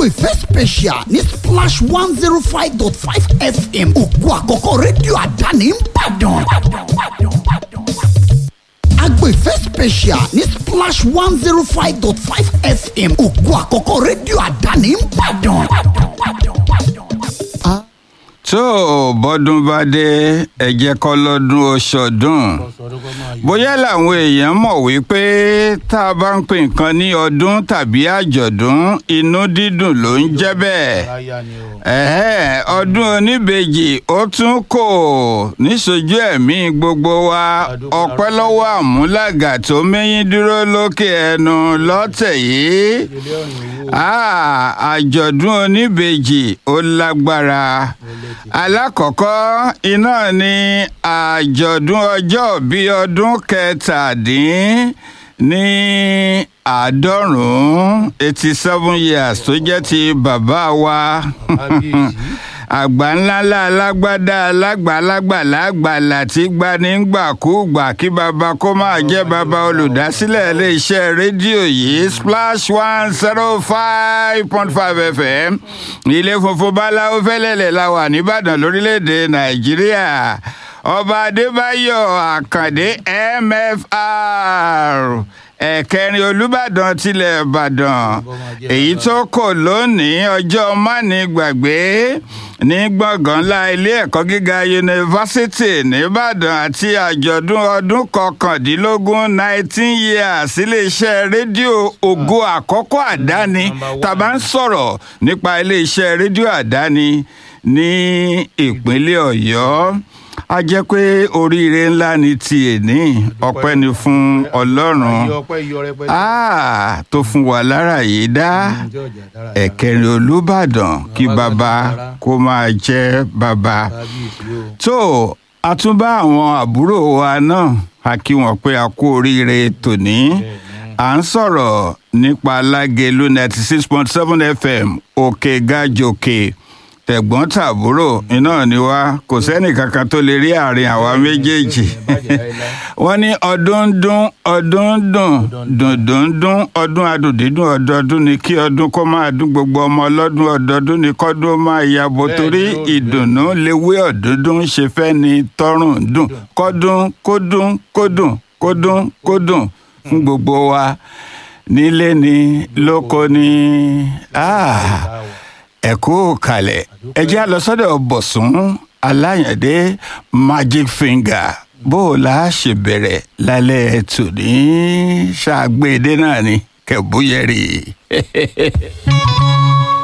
agbèfẹ́ special ní splash one zero five dot five fm ògo àkọ́kọ́ rédíò àdáni ń bàdàn. agbèfẹ́ special ní splash one zero five dot five fm ògo àkọ́kọ́ rédíò àdáni ń bàdàn. tó o bọ́dún bá dé ẹ jẹ́ kọ́ lọ́dún oṣọdún bóyá làwọn èèyàn mọ̀ wípé tá a bá ń pè nǹkan ní ọdún tàbí àjọ̀dún inú dídùn ló ń jẹ́ bẹ́ẹ̀ ẹ̀hẹ́ ọdún oníbejì ó tún kò níṣojú ẹ̀mí gbogbo wa ọpẹ́ lọ́wọ́ àmúlàgà tó mẹ́yìn dúró lókè ẹnu lọ́tẹ̀ yìí àjọ̀dún oníbejì ó lágbára alákọ̀ọ́kọ́ iná ni àjọ̀dún ọjọ́ bíi ọdún kẹtàdín ní àádọ́rùn-ún eighty seven years tó jẹ́ ti bàbá wa àgbà ńláńlá alágbádá alágbàlagbà lágbàlà tí gbanígbàkúgbà kí baba kó máa jẹ́ baba olùdásílẹ̀ iléeṣẹ́ rédíò yìí splash one zero five point five fm ilé funfun báláwo fẹ́lẹ́lẹ̀ la wà nìbàdàn lórílẹ̀‐èdè nàìjíríà ọba adébáyọ̀ àkàndé mfr ẹ̀kẹrin olùbàdàn tilẹ̀ ìbàdàn èyí tó kò lónìí ọjọ́ mánigbàgbé ní gbọ̀ngàn ńlá ilé ẹ̀kọ́ gíga yunifásitì nìbàdàn àti àjọ̀dún ọdún kọkàndínlógún nineteen years iléeṣẹ́ rédíò ògo àkọ́kọ́ àdáni tàbá ń sọ̀rọ̀ nípa iléeṣẹ́ rédíò àdáni ní ìpínlẹ̀ ọ̀yọ́ a jẹ́ pé oríire ńlá ni ti èní ọpẹ́ ni fún ọlọ́run tó fún wa lára yìí dá ẹ̀kẹrin olùbàdàn kí baba kó máa jẹ́ baba tó a tún bá àwọn àbúrò wa náà a kí wọn pé a kú oríire tòní à ń sọ̀rọ̀ nípa lágẹ̀lú ninety six point seven fm òkè gàjòkè tẹ̀gbọ́n tàbúrò iná ni wá kò sẹ́nì kankan tó lè rí àárín àwa méjèèjì wọ́n ní ọdún dún ọdún dùn dùndùn dún ọdún adùndídùn ọdọọdún ni kí ọdún kó máa dún gbogbo ọmọ ọlọ́dún ọdọọdún ni kọ́dún máa yàbò torí ìdùnnú léwé ọ̀dúndún ṣe fẹ́ ni tọrùn dùn kọ́dún kódún kódùn kódún kódùn fún gbogbo wa nílé ni lóko ni. Ah ẹ kú kalẹ̀ ẹ jẹ́ lọ sọ́dọ̀ bọ̀sùn aláyàndé magic finger bó o la ṣe bẹ̀rẹ̀ lálẹ́ tòní ṣàgbéde náà ni kẹ̀búyẹ̀rì.